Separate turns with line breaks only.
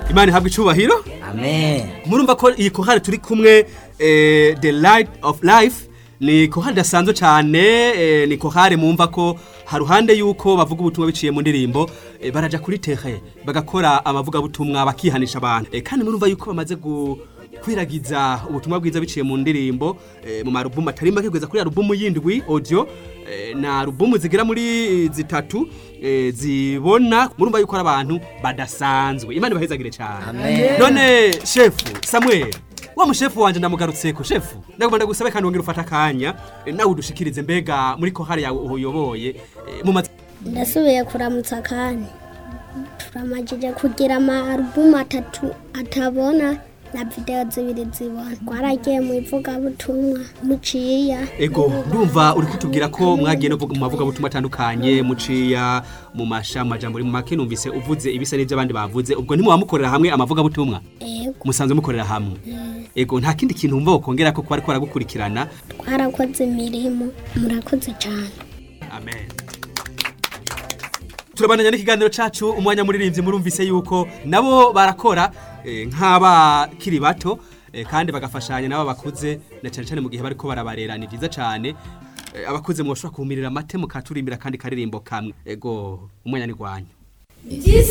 imana ihabwa icubahiro
amen
murumva ko iyi kohari turi kumwe eh, the light of life ni kohari idasanzwe cyane eh, ni kohari mumva ko haruhande yuko bavuga ubutumwa biciye mu ndirimbo eh, baraja kuri tere bagakora amavugabutumwa bakihanisha abantu eh, kandi murumva yuko bamaze gu kwiragiza ubutumwa bwiza biciye mu ndirimbo eh, mu marubumu atari make kugeza kuri alubumu yindwi audio eh, na alubumu zigera muri zitatu eh, zibona murumva yuko ari abantu badasanzwe imana ibahezagire cyane
Amen.
none shefu samuel wa mushefu wanje ndamugarutseko shefu ndagomba ndagusabe kandi wongera ufata akanya eh, nawe udushikirize mbega muri kohari yawe uyoboye eh, mu mazi
ndasubiye kuramutsa kandi turamajije kugira ama alubumu atatu atabona na videwo zibiri zibona twaragiye mu ivugabutumwa muciya
ego ndumva uri kutubwira ko mwagiye no mu mavugabutumwa atandukanye muciya mu masha mu majambo mu make numvise uvuze ibisa n'ibyo abandi bavuze ubwo ntimuba mukorera hamwe amavugabutumwa
ego
musanzwe mukorera hamwe ego nta kindi kintu wumva wokongera ko kuba ariko aragukurikirana
twarakoze imirimo murakoze cyane
amen turabandanya n'ikiganiro cacu umwanya muririmbyi murumvise yuko nabo barakora eh, nk'abakiri bato eh, kandi bagafashanya nabo bakuze na cyane cyane mu gihe bariko barabarera ni byiza cyane Eh, abakuze mwoshobora kumirira amate mukaturimbira kandi karirimbo kamwe ego umwanya ni gwanyu